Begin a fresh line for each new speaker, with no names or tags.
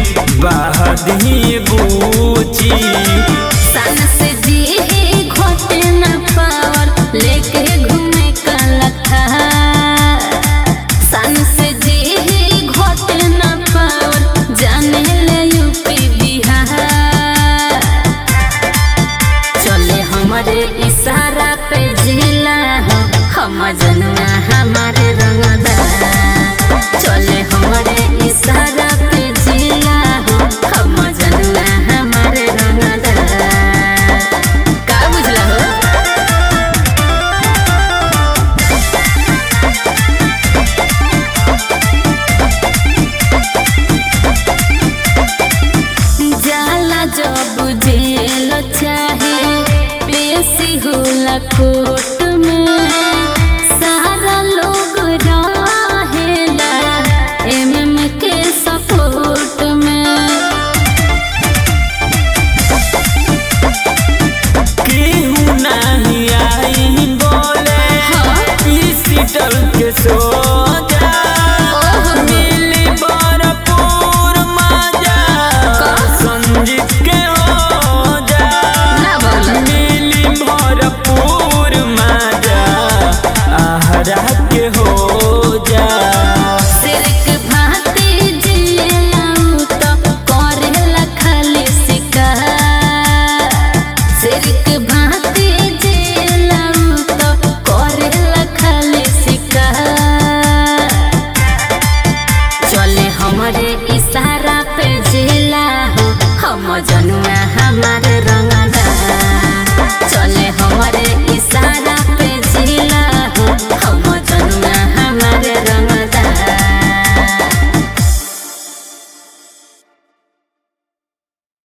बहदी बूची
सन से जी घोटे न पावर लेके घूमे का लखा सन से जी घोटे न पावर जाने ले यूपी बिहार चले हमारे इशारा पे जिला हो हम जनवा हमारे रंगदा चले हमारे इशारा पे जिला हो हम जनवा हमारे रंगदा का बुझला हो जाला जब जेल चाहे पेशी होला कोर्ट